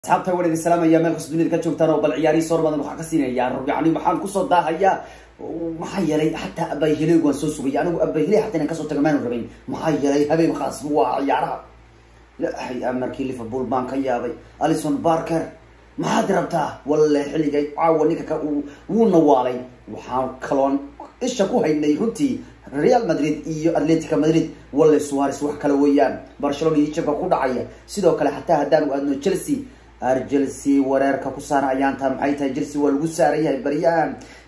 asxaabta waan idin salaamaya meel kasta dunida ka joogtaan oo bal ciyaarihi soor badan waxaan ka siinaya yani waxaan kusoo daahayaa maxaa yeelay xataa abayhileyg waan soo sugaya anigu abayhiley xataa inaan kasoo taga maanu rabayn maxaa yeelay habeen khaas waa ciyaaraha lahay markii liverpool baan ka yaabay alison barker maxaad rabtaa walle xilligay caawa ninka ka wuu nawaalay waxaan kaloon isha ku haynay runtii real madrid iyo atletica madrid walle suares wax kale weeyaan barcelona iyo jabka ku dhacaya sidoo kale xataa haddaanu aadno chelsea ar chelsea wareerka ku saara ayaanta maxay tahay chelsea waa lagu saaran yahay baryahan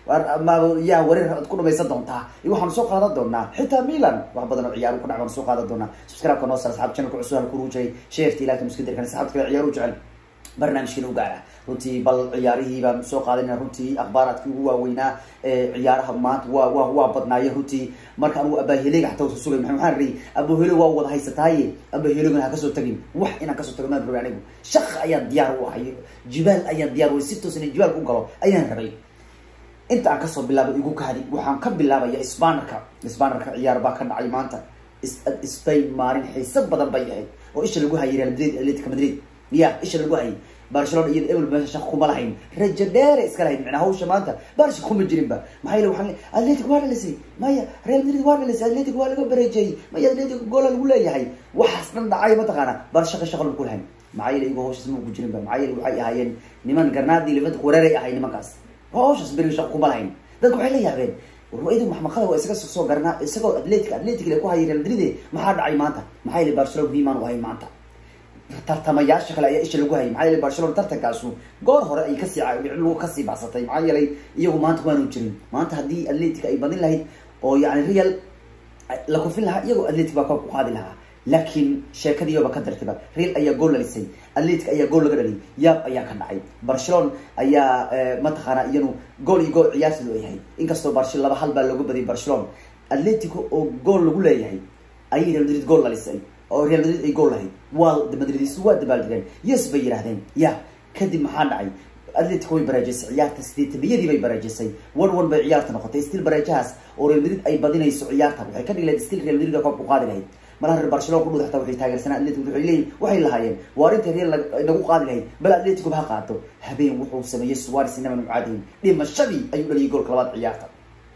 ma yaa wareer ad ku dhamaysan doontaa waxaanu soo qaadan doonaa xitaa milan wax badan oo ciyaar ku dhac baanu soo qaadan doonaa subscribe-ka noo sar asxaab channelka cusub halku ruujay sheerta ilaahka muskadirkan asxaabta kale ciyaar u jecel barnaamijkiina u gaara runtii bal ciyaarihii baan soo qaadana runtii akhbaaraadkii ugu waaweynaa ciyaaraha maanta waa wa waa badnaaye runtii marka anugu abaheleyga xataa wasa sugay maa maxaan ri abahelo waa wada haysataaye abaheleygan ha kasoo tagin wax inaan kasoo tago maan rabay anigu shaq ayaan diyaar u ahay jibaal ayaan diyaar u si toos ina jibaalka u galo ayaan rabay inta aan kasoo bilaabay igu kahadi waxaan ka bilaabaya sbanerka sbanerka ciyaar baa ka dhacay maanta spain maalin xiisa badan bay ahayd oo isha lagu hayay real madrid atletica madrid ya isha lagu hayay barcelona iyada ebel meesha shaq kuma lahayn rajo dheere iska lahayd macnaa hawsha maanta barsha kuma jirinba maxaa yele waxaan atletic waa dhalisay maya real madrid waa dhalisay atletic waa laga bareejeeyey maya atletic goola lagu leeyahay waxaas dhan dhacay mataqaana bar shaqa shaqa lagu lahayn maxaa yele iyago hawshaas ma ugu jirinba maxaa yele waxay ahaayeen niman garnaadi limantic wareeray ahay nimankaas hawshaas beriga shaqa kuma lahayn dadka waxay la yaabeen warwaydu maxmaqada waa isaga soo garnaa isagoo atletic atletic le ku hayay real madrid maxaa dhacay maanta maxaa yele barcelona muhiimaan u ahayn maanta tartamayaasha kale ayaa isha lagu hayay maxaa yeelay barcelona tartankaasu goor hore ay kasii lagu kasii baxsatay maxaa yeelay iyagu maanta waanu jirin maanta haddii atletic ay badin lahayd oo yani real la kufin lahaa iyagoo atletic baa koobka ku qaadi lahaa laakiin sheekadiiyoba ka dartiba real ayaa gool dhalisay atletic ayaa gool laga dhaliyay yaab ayaa ka dhacay barcelona ayaa mataqaana iyanu gool iyo gool ciyaarsidu ay yahay inkastoo barce laba hal baa looga badiyay barcelona atletico oo gool lagu leeyahay ayay real madrid gool dhalisay oo real madrid ay gool lahayd waa madridiisu waa dabaaldegeen yes bay yidhahdeen ya kadib maxaa dhacay atletic way baraajisay ciyaarta sideetaniyadii bay baraajisay one one bay ciyaarta noqotay still baraajahaas oo real madrid ay badinayso ciyaarta waxay ka dhigi lahayd still real madrid koobka u qaadi lahayd malaha reer barcelona ku dhud xataa waxay taageersanaa atletic waxay leeyihin waxay lahaayeen waa arrinta real nagu qaadi lahayd bal atletico ha qaato habeen wuxuu sameeyey suares inaman mucaadihin dhimashadii ayuu dhaliyay goolka labaad ciyaarta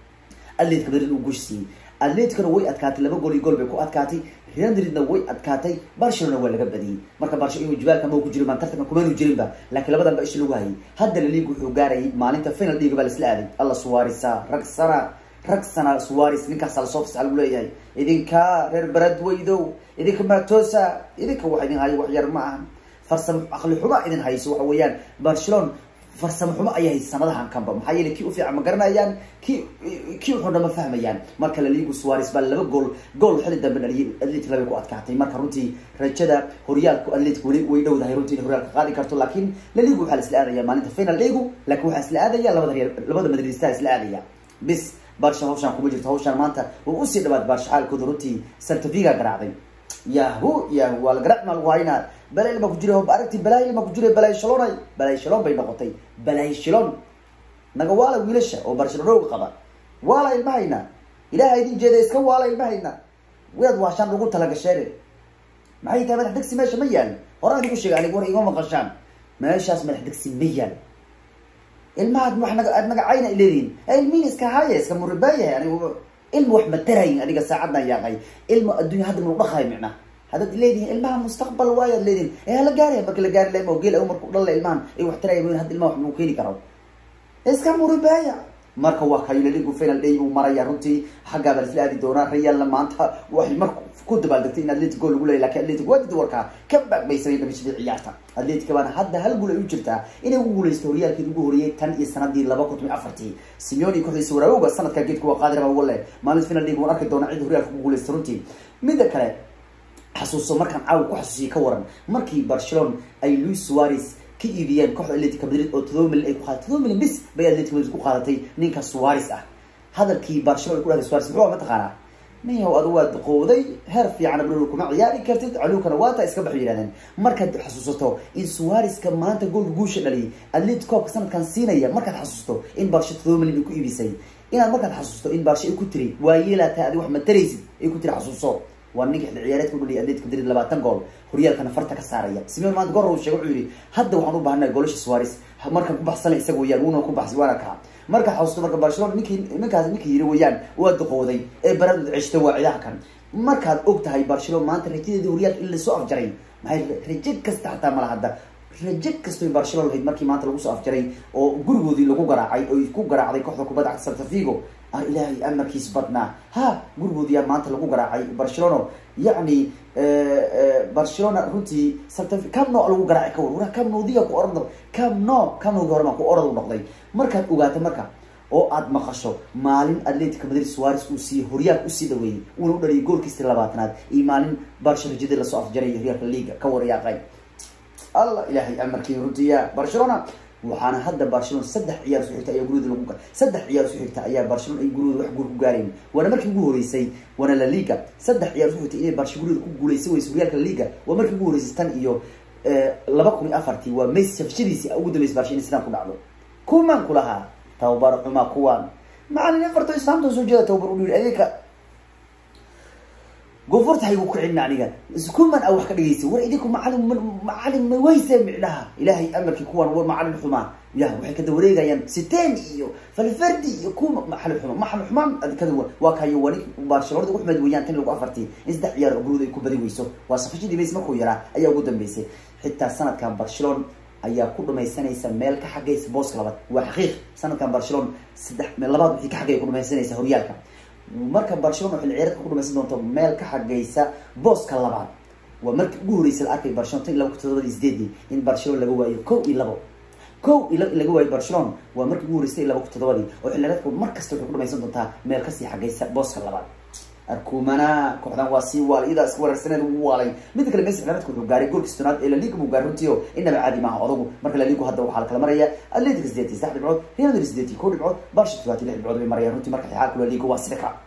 atletic madrid uu guush siiyey atleticona way adkaatay laba gool iyo gool bay ku adkaatay real madridna way adkaatay barcelona waa laga badiyey marka barcelona jibaalka ma ku jirin baan tartanka kumanu jirinba laakiin labadan ba isha lagu hayay hadda la liig wuxuu gaarayay maalinta final dhiiga baa laisla aaday alla suarisa rag sana rag sana suares ninkaasa lasoo fasaxa lagu leeyahay idinka reer baradweydow idinka matosa idinka wax idin hayo wax yar ma ahan farsamo aqli xuma idin hayso waxa weeyaan barcelona farsamo xumo ayay haysa sanadahan kanba maxaa yeele kii ufiican ma garanayaan ki kii uxuna ma fahmayaan marka laligu suares baa laba gool gool xili dambe dhaliyay atletic labay ku adkaatay marka runtii rajada horyaalku atletic weli way dhowdahay runtii in horyaalka qaadi karto laakiin laligu waxaa la isla aadaya maalinta final egu laakiin waxaa isla aadaya labada real labada madridista isla aadaya bis barsha hawshaan kuma jirto hawshaan maanta waa usii dhawaad barsha xaalkooda runtii santaviga garaacday yahu yahu waa la garaac maa lagu haynaa balay ma ku jira aragti balay ma ku jira balay shalonay balay shalon bay noqotay balay shilon naga waala wiilasha oo barcelona qaba waala ilmahayna ilaha idin jeeda iska waala ilmahayna waad waashaan ugu talagasheen maxay tahay madax degsi meesha ma yaal horaan idigu sheega anig war igama maqashaan meeshaas madax degsi ma yaal ilmahaad wax naga aad naga cayna leedihin ilmihin iska haya iska muribaayahay anigu ilma wax matarayin aniga saacaddan yaaqay ilma addunya hadda mau dhaqahay micna haddaad leedihin ilmaha mustaqbal waayaad leedihin ee hala gaaraya marka la gaari laha geel marku dhalla ilmahan ay wax taraya hadda ilmaha wax mau keeni karo iska muribaaya marka waa kaylaligu final day buu maraya runtii xaggaa baa isla aadi doonaa realna maanta waxay marka ku dabaaldegtay in atletic gool lagu leeyay lakin atletic waadid warkaa ka baagmaysanay dhamishadii ciyaarta atletica baana hadda hal guul ay u jirtaa inay ugu guuleysto horyaalkeed ugu horiyey tan iyo sanadii laba kun toban afartii simeoni kooxdiisa waraawowga sanadka geedka waa qaadir baa wale maalin final league waan arki doonaa cid horyaalka ugu guuleysta runtii midda kale xasuuso markaan caawa ku xasuusiye ka waran markii barcelona ay louis suares ka iibiyeen kooxda atletica madrid oo todoba milyan ay ku qaadatay todoba milyan bis bay atletic madrid ku qaadatay ninka suares ah hadalkii barcelona ay ku dhahday suares muxuu mataqaanaa miyaw adu waa duqowday heer fiican abdul kuma ciyaari kartid caluukana waata iska baxay yidhahdeen markaad xasuusato in suareska maanta goolka guusha dhaliyay atletic koobka sanadkan siinaya markaad xasuusto in barsha todoba milyan ay ku iibisay inaad markaad xasuusto in barsha ay ku tiri waa yeelataa adi wax ma taraysid ay ku tiri xasuuso waa ninka xilli ciyaareedka u dhaliyay atletico madrid labaatan gool horyaalkana farta ka saaraya simeon maanta goor uu sheegay wuxuu yidhi hadda waxaan u baahannahay goolasha suarez markaan ku baxsana isaga weyaan wuuna ku baxsay waana kaa marka xasuusto marka barcelona ninkii ninkaas ninkii yiri weyaan waa duqooday ee baradood ceshta waa cidaha kan markaad og tahay barcelona maanta rajadeedii horyaalka in lasoo afjaray maxay rajo kasta xataa mala hadda rajo kastoy barcelona lahayd markii maanta lagu soo afjaray oo gurigoodii lagu garaacay oy ku garaacday kooxda kubadda cagta salta vigo ar ilaahay amarkiis badnaa ha gurigoodiyaa maanta lagu garaacay barcelona yacni barcelona runtii salta camno lagu garaacay ka war wara camnodiga ku orado camno camnogi hore maa ku orad u noqday markaad ogaato marka oo aad maqasho maalin atletica madrid suares uu siiyey horyaal usii dhaweeyey uuna u dhaliyay goolkiisii labaatanaad iyo maalin barsha rajadii lasoo afjaray horyaalka liga ka waryaaqay allah ilaahay amarkii runtiya barcelona waxaana hadda barcelona saddex ciyaar su xigta ayaa gurigooda lagu saddex ciyaar su xigta ayaa barcelona ay gurigooda wax guur ku gaareen waana markii ugu horeysay waana la liga saddex ciyaar su xigta inay barsha gurigooda ku guuleysan weysa horyaalka liga waa markii ugu horeysay tan iyo laba kun iyo afartii waa messi shafshadiisii ugu dambeysay barsha inay sidaan ku dhacdo kumaan ku lahaa tababar xumaa kuwaan macalin afarto islaamta soo jeeda tababar u yiri adinka goforta haygu ku celina aniga iskuman a wax ka dhigaysa war idinku macalin macalin ma weyse micnaha ilaahay amarkii kuwan war macalin xumaa ya waxay kada wareegayaan siteen iyo falfardi iyo kuwa maxalin xuma maxalin xumaan kada waa kayo wani barcelonada ugu xumeed weeyaan tan lagu afartii in saddex ciyaar oo guruud ay ku badi weyso waa safashadii base markuu yaraa ayaa ugu dambeysay xitaa sanadkan barcelona ayaa ku dhamaysanaysa meel ka xagaysa booska labaad waa xaqiiq sanadkan barcelona saddex labaad wixii ka xagaya ku dhamaysanaysa horyaalka marka barcelona xilli ciyaareedka ku dhamaysan doonto meel ka xagaysa booska labaad waa markii ugu horreysay la arkay barcelona tan iyo laba kun todobadii sideedii in barcelona laga waayo kow iyo labo kow iyo labo in laga waayo barcelona waa markii ugu horreysay laba kun todobadii oo xilli ciyaareedku mar kasta waxay ku dhamaysan doontaa meel kasii xagaysa booska labaad arkumana kooxdan waa sii waalay iyadaa iska weerarsaneed ugu waalay midda kale messi xilaareedku wuxuu gaaray goolkii stonaad ee laliga buu gaaray runtii oo inaba caadi maaha odagu marka laligu hadda waxaa la kala maraya atletica sideetii saddex dhibcood real madrid sideetii kow dhibcood barca todobaati lix dhibcood bay marayaan runtii marka xaalku laliga waa sida ka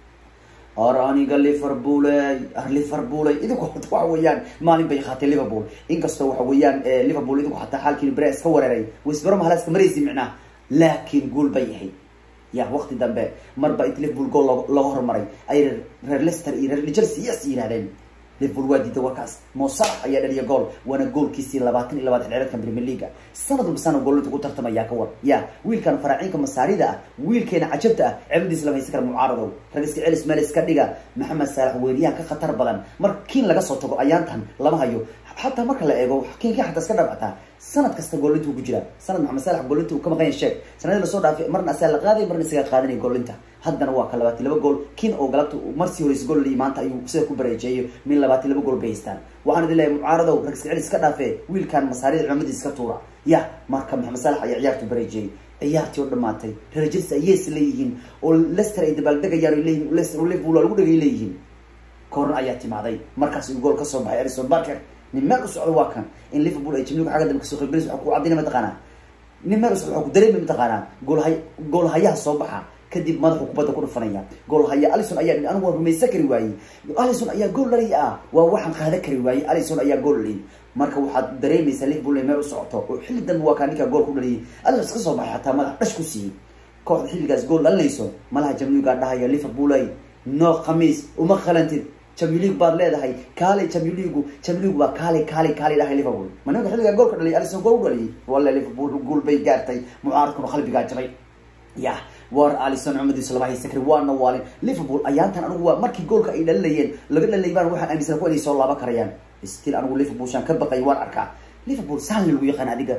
or aniga liverpooley liverpooley idinku hata waxa weeyaan maalin bay qaatay liverpool inkastoo waxa weeyaan liverpool idinku hataa xaalkiini bere iska weeraray wesbero mahalaska maraysi micnaha laakiin guul bay ahayd ya waqti dambe marba int liverpool gool looga hormaray ay reer lester iyo reer chelsea yes yidhahdeen liverpool waa diiday warkaas mosalax ayaa dhaliya gool waana goolkiisii labaatan iyo labaatan ciyareedkan premier leaga sanad walba sana goolinta ku tartamaya ka war ya wiilkan faraaciinka masaarida ah wiilkeena cajabta ah cebadiis lama haysan kara mucaaradow rag iska celis meel iska dhiga maxamed saalax weeriyahan ka khatar badan mar kiin laga soo tago ayaantan lama hayo xataa marka la eego kiinka xataa iska dhabcataa sanad kasta goolinta uu ku jiraa sanad maxamed saalax goolinta uu ka maqan yahay sheeg sanadii lasoo dhaafay marna asaa la qaaday marna isagaa qaadanaya goolinta haddana waa ka labaatan laba gool kiin oo galabta marsii horeysa gool liyi maanta ayuu sida ku bareejeeyo min labaatan laba gool bay haystaan waxaan idin leeyahay mucaaradow rag iska celis iska dhaafee wiilkan masaarida cumadiis iska tuura ya marka maxamed saalax ayaa ciyaartu bareejeeyey ciyaartii oo dhamaatay reer chelsea ay yes leeyihiin oo lester ay dabaaldegayaan ay leeyihin lester oo liverpool waa lagu dhegay leeyihiin corner ayaa timaaday markaas uu gool kasoo baxay alison barker nin meel u socdo waa kan in liverpool ay jimligu xagga dambe kasoo qaybgalayso waxa ku cadina mataqaanaa nin meel u socdo waxa ku dareemay mataqaanaa goolhay goolhayaha soo baxa kadib madaxu kubadda ku dhufanaya goolhaya alison ayaa dhin anigu waan rumaysan kari waayey alison ayaa gool dhalay ah waa waxaan qaadan kari waayey alison ayaa gool dhaliyay marka waxaad dareemaysaa liverpool inay meel u socoto oo xilli dambe waa kaa ninkaa gool ku dhaliyay alison iska soo baxay xataa madax dhash ku siiyey kooxda xilligaas gool dhalinayso malaha jamligaa dhahaya liverpool ay no khamiis uma qalantid champion league baad leedahay kaalay champion league champion league waa kaalay kaalay kaalay dhahay liverpool ma ninka xilligaa goolka dhaliyay alison gool u dhaliyay walla liverpool gool bay gaartay mucaaradkuna qalbigaa jabay ya war alison cumadiisa lama haysan kari waana waalin liverpool ayaantan anigu waa markii goolka ay dhalinayeen laga dhalinay baan waxaan aaminsan ku inay soo laaban karayaan still anigu liverpool shaan ka baqay waan arkaa liverpool saan lagu yaqaan adiga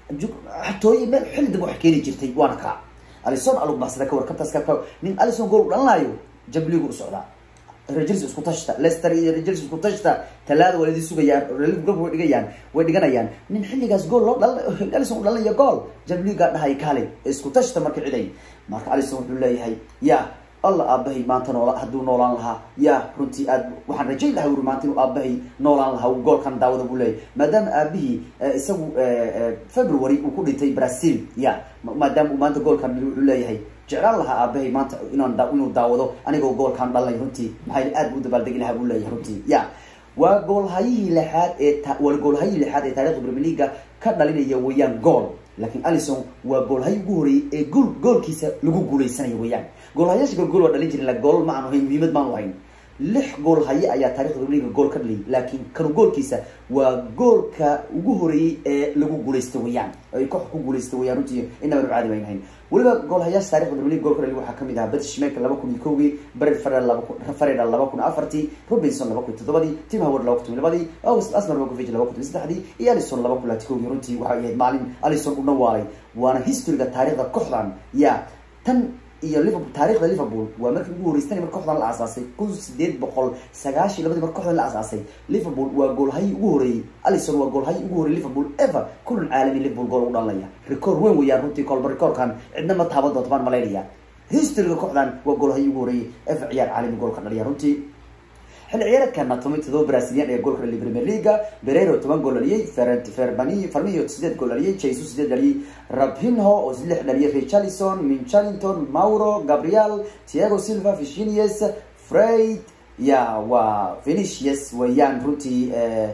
xatooye meel xilli dambe wax keeni jirtay waana kaa alison alug baxsada ka war kabtaas ka nin alison gool u dhalinaayo jambligu u socdaa rajels isku tashta lester iyo rajels isku tashta talaada waa ladi sugayaan golka way dhigayaan way dhiganayaan nin xilligaas gool loo dhal alison u dhalinaya gool jambliga dhahay kaalay isku tashta marka ciday marka alison wuxuu leeyahay ya alla aabahay maanta noola hadduu noolaan lahaa ya runtii aad waxaan rajayn lahaa uri maanta inuu aabahay noolaan lahaa uu goolkan daawada buu leeyahay maadaama aabihii isagu february uu ku dhintay brazil ya maadaama uu maanta goolkan wuxuu leeyahay jeclaan lahaa aabahay maanta inaan inuu daawado anigoo goolkaan dhalnay runtii maxay aad buu dabaaldegi lahaa buu leeyahay runtii ya waa goolhayihii lixaad ee waa goolhayihii lixaad ee taarikhda premier leaga ka dhalinaya weeyaan gool laakiin alison waa goolhayi ugu horeeyey ee gool goolkiisa lagu guuleysanayo weeyaan goolhayaasha gool gool waa dhalin jirin la gool ma aanu hayn muhiimad maanu hayn lix gool haye ayaa taarikhda liga gool ka dhaliyay laakiin kanu goolkiisa waa goolka ugu horeeyey ee lagu guulaysta weyaan ay koox ku guulaysta weyaan runtii inaba nu caadi baynahayn weliba goolhayaasha taarikhda premier league gool ka dhaliy waxaa kamid ahaa betshmek laba kun iyo kowgii bred fareda laba kun afartii robinson laba kun iyo toddobadii tim howard laba kun iyo labadii asmar mogovic laba kun iyo saddexdii iyo alison laba kun laati kowgii runtii waxay ahayd maalin alison u dhawaalay waana historyga taarikhda kooxdan ya tan iyo liverpool taarikhda liverpool waa markii ugu horeystay mar kooxdan la aasaasay kun sideed boqol sagaashiy labadii mar kooxdan la aasaasay liverpool waa goolhayi ugu horeeyey alison waa goolhayi ugu horeyey liverpool ever kulan caalami liverpool gool ugu dhalanaya record weyn weeyaan runtii kolba recordkan cidna ma taaban doonto baan malaynaya historyga kooxdan waa goolhayi ugu horeeyey ever ciyaar caalami goolka dhaliya runtii xilli ciyaareedkana toban todoba brazilian ee goolka dhaliyay premier leaga berero toban gool dhaliyay ferbani farmiyo sideed gool dhaliyay jesus sideed dhaliyay rabinho oo lix dhaliyay richarlison mincharlington mauro gabriel tiago silva virginius freid ya waa venicius weeyaan runtii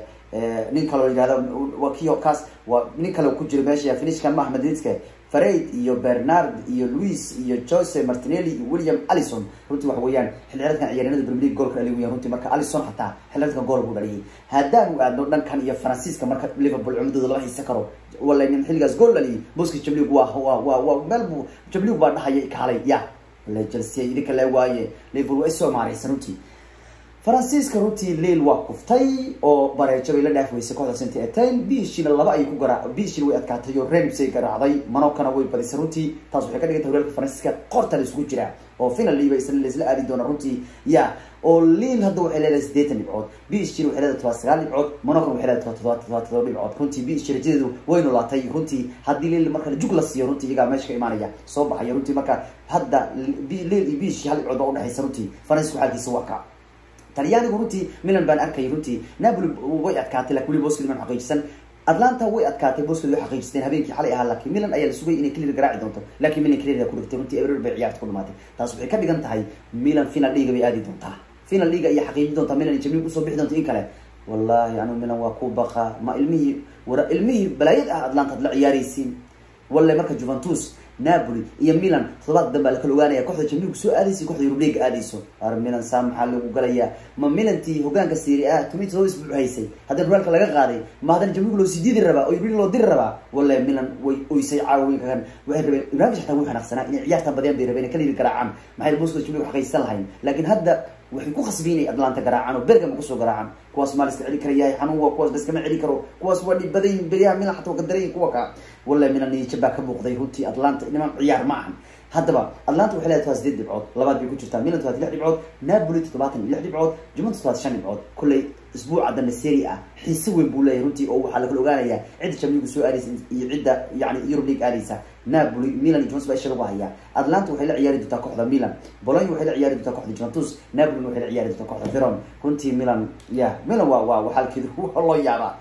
nin kaloo yihahdo waa kio kaas waa nin kale ku jiro meesha finishkan maaha madridka fareid iyo bernard iyo louis iyo jose martinelli iyo william allison runtii waxa weeyaan xilciyaareedkan ciyaaryanada premier league goolka dhaliy weyaan runtii marka allison xataa xilciyaareedkan gool buu dhaliyay haddaanu aadno dhankan iyo faransiiska marka liverpool cumdooda lama haysan karo wala nin xilligaas gool dhaliyay boski jamlig waa waa waa waa meel buu jamlig baa dhahaya kaalay ya wala chelsea idinka le waaye liverpool waa isoo maaraysan runtii faransiiska runtii leil waa kuftay oo bareejo bay la dhaaf weysay kooxda saint etienne bishina laba ayay ku gara bishina way adkaatay oo renibsay garaacday manokana way badisay runtii taas waxay ka dhigantay horyaalka faransiiska qorta la isugu jiraa oo finaliba isla laisla aadi doona runtii ya oo liil hadda waxay leedahay sideetan dhibcood bishina waxay leedahay todoba sagaal dhibcood manokana waxay leedahay todoba todoba todoba dhibcood runtii bishi rajadeedu way nolaatay runtii haddii liil marka jug la siiyo runtii iyagaa meesha ka imaanaya soo baxaya runtii marka hadda liil iyo bishi hal dhibcood baa udhexaysa runtii faransiisku xaalkiisa waa ka talyaanigu runtii milan baan arkay runtii napoli way adkaatay lakin weli boskeli man xaqiijisan atlanta way adkaatay boskeli way xaqiijisteen habeenkii xalay ahaa laakiin milan ayaa la sugay inay clear garaaci doonto laakiin milan clear ku dhigtay runtii eber bay ciyaarta ku dhamaatay taas waxay ka dhigan tahay milan final liga bay aadi doontaa final liga ayay xaqiijin doontaa milan jamil usoo bixi doonto in kale wallahi anu milan waa ku baqa ma ilmihii wara ilmihii balaayad ah atlanta ad la ciyaaraysiin walle marka juventus napoli iyo milan todobaad danbaa lakala ogaanaya koxda jamilku soo aadaysa koxda yurub leaga aadayso ar milan saa maxaa lagu galayaa ma milantii hogaanka siri ah tomi todoba isbuuc haysay haddii ruraalka laga qaaday ma haddana jamilku loo sidiidi rabaa oo yurub loo diri rabaa walle milan way oysay caawinkan waxay rabeen ibrahim xataa way xanaaqsanaa inay ciyaarta badiyaan bay rabeen kala yiri garaacaan maxay boska jamilku xaqiisan lahayn laakiin hadda waxay ku khasbi inay atlanta garaacaan oo bergama kusoo garaacaan kuwaas maa liska celi karayahay xanuun waa kuwaas laskama celi karo kuwaas waa dhibadayin beryaha milan xataa waa gadarayin kuwa ka wallahi milan niyajab baa ka muuqday runtii atlanta niman ciyaar ma ahan haddaba atlanta waxay leedahay todoba sideed dhibcood labaad bay ku jirtaa milan todobaad lix dhibcood napoli toddobaatan iyo lix dhibcood juventus todobaad shan dhibcood kolley isbuuca dambe seri ah xiise weyn buu leeyahay runtii oo waxaa lakala ogaanayaa cidda jamligu soo aadaysa iyo cidda yani eurub league aadaysa napoli milan iyo juventus baa isha lagu hayaa atlanta waxay la ciyaari doontaa kooxda milan bologna waxay la ciyaari doontaa kooxda juventus napoli waxay la ciyaari doontaa kooxda veron runtii milan ya milan waa waa waxaalkeedu loo yaabaa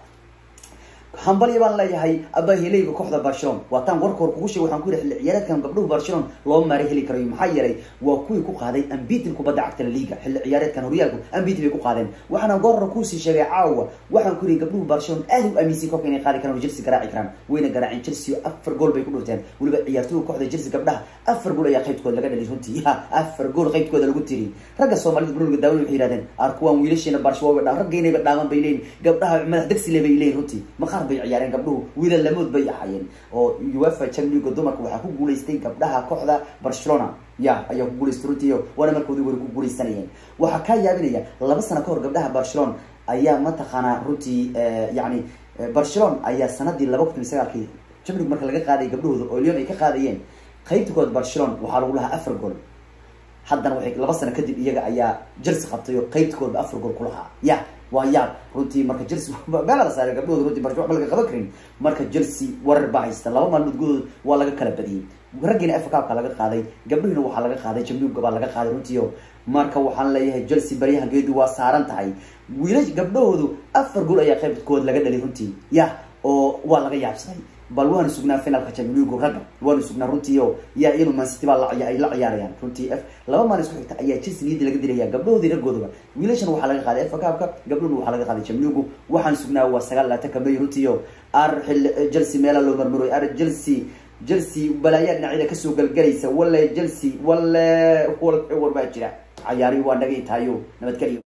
hambaliya baan leeyahay abahileyga kooxda barcelona waataan warka hor kugu sheeg waxaan ku yihi xilli ciyaareedkan gabdhuhu barcelona loo maari heli karayo maxaa yeelay waa kuwii ku qaaday ambitin kubadda cagta la liga xilli ciyaareedkan horyaalku ambiti bay ku qaadeen waxaana goorra kuusii sheegay caawa waxaan ku yihi gabdhuhu barcelona aad u aaminsan koobka inay qaadi karaan oo chelsea garaaci karaan wayna garaaceen chelsea afar gool bay ku dhurteen weliba ciyaartooyga kooxda chelsea gabdhaha afar gool ayaa qaybtooda laga dhaliy runtii ya afar gool qaybtooda lagu tiri ragga soomaalida bruniga daawan waxay yihahdeen ar kuwaan wiilasheena barcelona dha raggeynayba dhaaman bay leeyihin gabdhaha madax degsile bay leeyihin runtii maqaar bay ciyaareen gabdhuhu wiilal lamood bay ahaayeen oo uefa champions league dumarka waxaa ku guulaystay gabdhaha kooxda barcelona ya ayaa ku guulaystay runtii waana markoodii wari ku guulaysanayeen waxaa kaa yaabinaya laba sano kahor gabdhaha barcelona ayaa mataqaanaa runtii yani barcelona ayaa sanadii laba kun iyo sagaalkii champions marka laga qaaday gabdhahooda oo lyon ay ka qaadayeen qaybta kood barcelona waxaa lagu lahaa afar gool haddana waxay laba sano kadib iyaga ayaa chelsea qabtay oo qaybta koodba afar gool ku lahaa ya waa yaab runtii marka chelsea meela la saaray gabdhahooda runtii barcelona waxba laga qaban karin marka chelsea warar baa haysta laba maalmood gudahood waa laga kala badiyey raggiina f cupka laga qaaday gabdhihiina waxaa laga qaaday jamliuga baa laga qaaday runtiio marka waxaan leeyahay chelsea baryahan geedu waa saaran tahay wiilash gabdhahoodu afar gool ayaa qaybkood laga dhalay runtii ya oo waa laga yaabsaday bal waanu sugnaa finalka champions ragga waanu sugnaa runtii o yaa iyanu mancity baa ay la ciyaarayaan runtii f laba maalin isku xigta ayaa chelsea niyadii laga dilaya gabdhahoodii raggoodaba wiilashan waxaa laga qaaday f cupka gabdhahuna waxaa laga qaaday champions waxaan sugnaa waa sagaal laatanka may runtii o ar xil chelsea meela loo marmaroy ar chelsea chelsea balaayaa dhinacyada kasoo galgalaysa walle chelsea walle war baa jira cayaari waa naga itaayo nabadgelyo